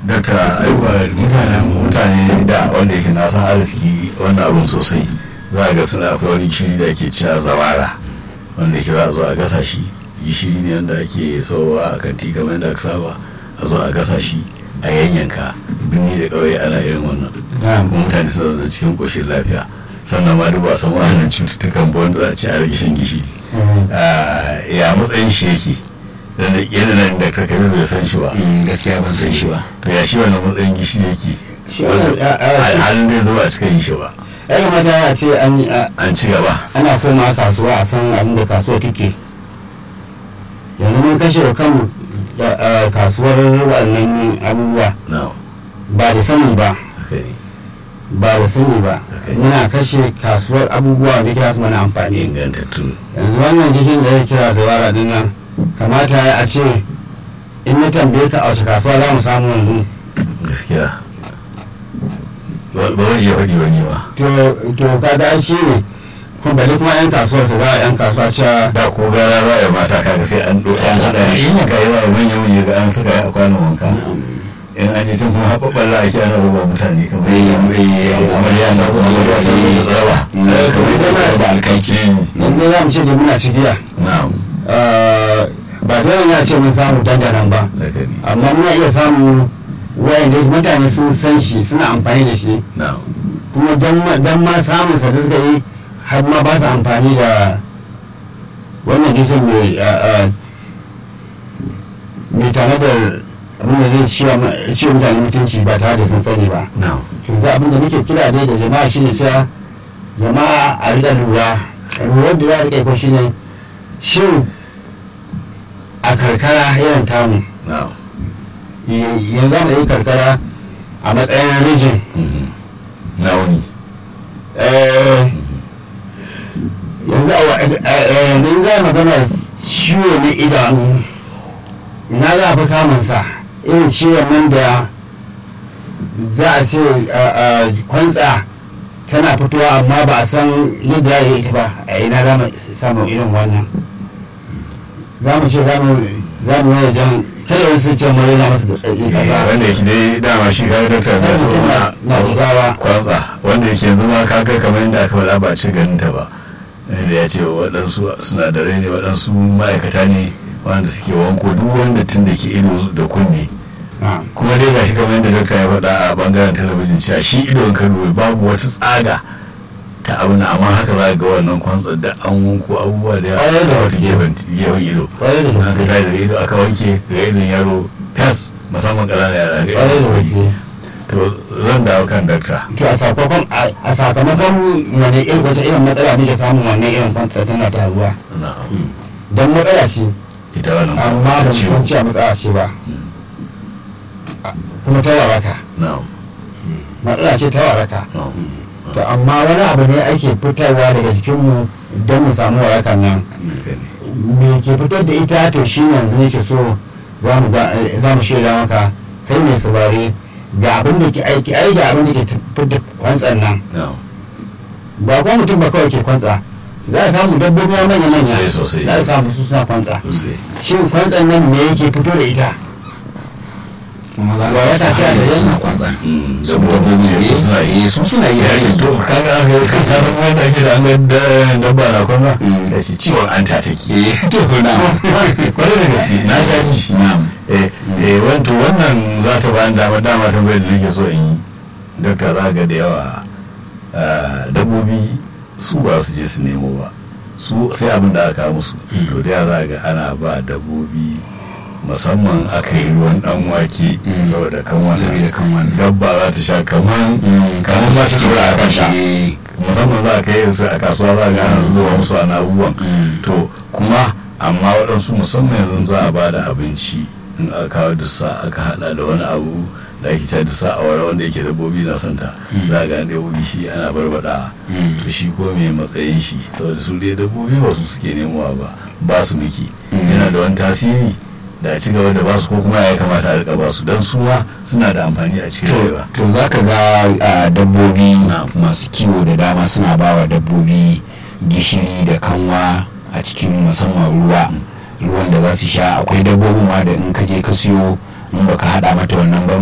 dakta aiwa mutane mutane da wanda yake na san arziki wannan abun sosai za ga suna akwai wani shiri da ake cewa zawara wanda yake za a zo a gasa shi gishiri ne wanda ake sauwa a kanti kamar yadda aka saba a zo a gasa shi a yanyanka birni da ƙauye ana irin wannan kuma mutane suna zo cikin ƙoshin lafiya sannan ma duk ba san wannan cututtukan ba wanda za a ci a rage shan gishiri ya matsayin shi yake dan yana nan da ta kai bai san shi ba gaskiya ban san shi ba to ya shi wannan matsayin gishiri yake Shi wannan, a- a- halin da zuba a cikin shi ba ya kamata a ce an yi- a- an ci gaba ana koma kasuwa a san abin da kasuwa take yanzu mun kashe wa kanmu da a, kasuwar waɗannan abubuwa na ba da sani ba haka ne ba da sani ba Okay. muna kashe kasuwar abubuwa da ke su mana amfani ingantattu yanzu wannan jikin da ya kira da wara din nan kamata ya a ce in na tambaye ka a wace kasuwa za mu samu yanzu gaskiya ba ba zan iya faɗi wani ba to to kaga shi ne kuma bale kuma yan kasuwar ka za a yan kasuwa cewa da ko gara za a yi mata kaga sai an ɗo an haɗa shi in ka yi wa manya manya ga an suka yi a kwanan wanka in an ce cin kuma haɓaɓɓar la ake ana roba mutane kamar amarya na zuwa amarya ta zo da tsarawa kamar da ba da alkaki yanzu za mu ce da muna cigiya na'am Ah, ba dole ne a ce mun samu dandanan ba daga ne amma muna iya samu wayanda mutane sun san shi suna amfani da shi na'am kuma don ma- don ma samun sa da suka yi har ma ba su amfani da wannan gishin mai ah, ah, mai tanadar abin da zai ciwa ma- ciwa mutane mutunci ba tare da sun sani ba na'am to da abin da muke kira dai da jama'a shine sai jama'a a riga lura lura da za a rika ko shine shin a karkara irin tamu na'am y- yanzu mu yi karkara a matsayin rijin Mhm. nauni Eh, yanzu a wa- eh, eh, yanzu in za a magana ciwo na idanu na za a fi samun sa irin ciwon nan da za a ce a- a kwantsa tana fitowa amma ba a san yadda ya yi ita ba a ina za mu samu irin wannan za mu ce za mu za mu yi jan kada wasu ce mu rena masu da ƙarfi Eh, kaza wanda yake dai dama shi kaga dokta ya so mutum na na jigawa kwantsa wanda yake yanzu ma kaga kamar yadda aka faɗa ba a ci ganin ta ba da ya ce waɗansu sinadarai ne waɗansu ma'aikata ne wanda suke wanko duk wanda tun da ke ido da kunne na'am kuma dai gashi kamar yadda dokta ya faɗa a bangaren talabijin cewa shi idon ka dubi babu wata tsaga ta abu na amma haka za ga wannan kwantsar da an wanko abubuwa da Ƙwarai yawa da da wata gaske. gefen gefen ido ƙwarai da aka gaske tashi daga ido aka wanke ga idon yaro fes musamman ƙananan yara ga ƙwarai da idon gaske to zan dawo kan dakta to a sakamakon a sakamakon wani irin wata irin matsala muke samun wannan irin kwanta tana taruwa na'am don matsala ce ita wannan amma ba mu ciwo san cewa matsala ce ba A- kuma ta waraka na'am matsala ce ta waraka na'am to amma wani abu ne ake fitarwa daga jikinmu don mu samu warakan nan haka ne. me ke fitar da ita to shi ne yanzu nake so za mu ga- eh, za mu shaida maka kai mai saurare ga abin da ke aiki ai ga abin da ke fitar da kwantsan nan na'am ba kuma mutum ba kawai ke kwantsa za a samu dabbobi ma manya manya Sosai, sosai. za a samu su suna kwantsa sosai shin kwantsan nan ne yake fito da ita kuma za Ba ya ka sa shi a sa gare suna mu? kwanza Mm, su dabbobi ne su suna yi eh, su suna yi ya ce to kaga aka yi kan kasan wanda ake da an ga da- dabba na kwanza Mm. ya ce ciwon anta take eh to na kwarai da gaske na sha ji na'am eh eh wanto wannan za ta bayan dama dama tambayar da nake so in yi dokta za ga da yawa ah, dabbobi su ba su je su nemo ba su sai abin da aka kawo musu to da yawa za ga ana ba dabbobi musamman aka yi ruwan dan wake Mm. saboda kan wannan saboda kan wannan dabba za ta sha kaman kamar ma ta tura a kanta shi musamman za a kai su a kasuwa za a ga ana zuba musu ana abubuwan Mm. to kuma amma waɗansu musamman yanzu za a ba da abinci in aka kawo dussa aka hada da wani abu da ake ta dussa a wara wanda yake dabbobi na santa za a gane dabbobi shi ana barbada Mm. to shi ko me matsayin shi saboda su dai dabbobi ba su suke nemowa ba ba su miki Mm. yana da wani tasiri da a ci gaba da basu ko kuma ya kamata a rika basu don su ma suna da amfani a cikin to rayuwa to za ka ga ah, dabbobi Na'am. masu kiwo da dama suna ba wa dabbobi gishiri da kanwa a cikin musamman ruwa ruwan da za su sha akwai dabbobin ma da in ka je ka siyo in baka hada mata wannan ban ba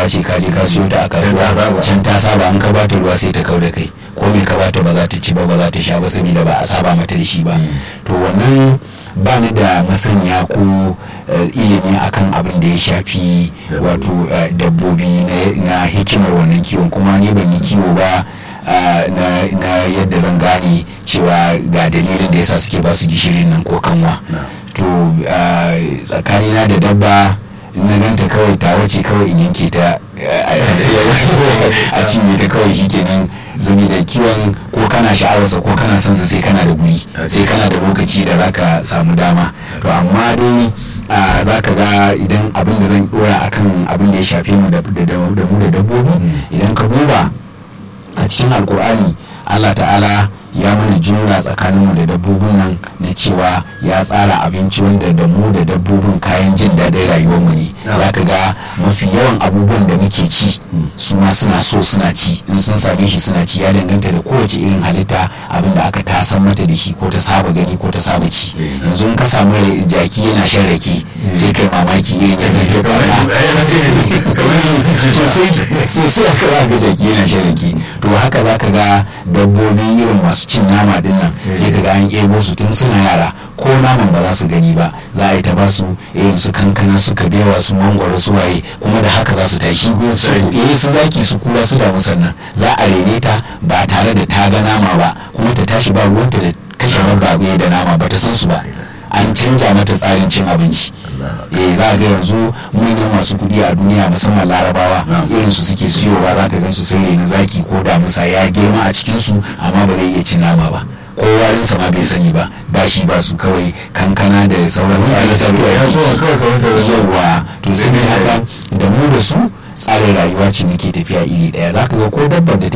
ce ka je ka siyo ta a ta kasuwa saba. can ta saba an ka bata ruwa sai ta kau da kai ko me ka bata ba za ta ci ba ba za ta sha ba saboda ba a saba mata da shi ba to wannan ba ni da masaniya ko eh, ilimi akan abin da ya shafi wato eh, dabbobi na- na hikimar wannan kiwon kuma ni ban yi kiwo ba ah, na na yadda zan gane cewa ga dalilin da yasa suke ba su gishirin nan ko kanwa to ah, tsakanina da dabba in na ganta kawai ta wace kawai in yanke ta eh, a cinye ta kawai shikenan zumi da kiwon ko kana sha'awarsa ko kana son sa sai kana da guri sai kana da lokaci da zaka samu dama to amma dai a za ka ga idan abin da zan dora akan abin da ya shafe mu da da- da mu da dabbobi idan ka duba a cikin alkur'ani allah ta'ala ya mana jumla tsakaninmu da dabbobin nan na cewa ya tsara abinci wanda da mu da dabbobin kayan jin daɗin rayuwarmu ne za ka ga mafi yawan abubuwan da muke ci su ma suna so suna ci in sun same shi suna ci ya danganta da kowace irin halitta abin da aka tasan mata da shi ko ta saba gani ko ta saba ci yanzu in ka samu rai- jaki yana shan rake sai kai mamaki irin yadda ke sosai sosai aka za ga jaki yana shan rake to haka za ka ga dabbobi irin masu cin nama din nan sai ka ga an ebo su tun suna yara ko naman ba za su gani ba za a yi ta ba su irin su kankana su kabewa su mangwaro su waye kuma da haka za su tashi su eh su zaki su kura su damu sannan za a rene ta ba tare da ta ga nama ba kuma ta tashi ba ruwanta da kashe babbaye da nama ba ta san su ba an canja mata tsarin cin abinci eh za a ga yanzu manyan masu kuɗi a duniya musamman larabawa irin su suke siyowa za ka gan su sun reni zaki ko damusa ya girma a cikin su amma ba zai iya cin nama ba ko warinsa ma bai sani ba ba shi ba su kawai kankana da sauran itatuwa ya zo yake kawai kamar ta ci. yawwa to sai haka da mu da su tsarin rayuwa ce muke tafiya iri ɗaya za ka ga ko dabbar da take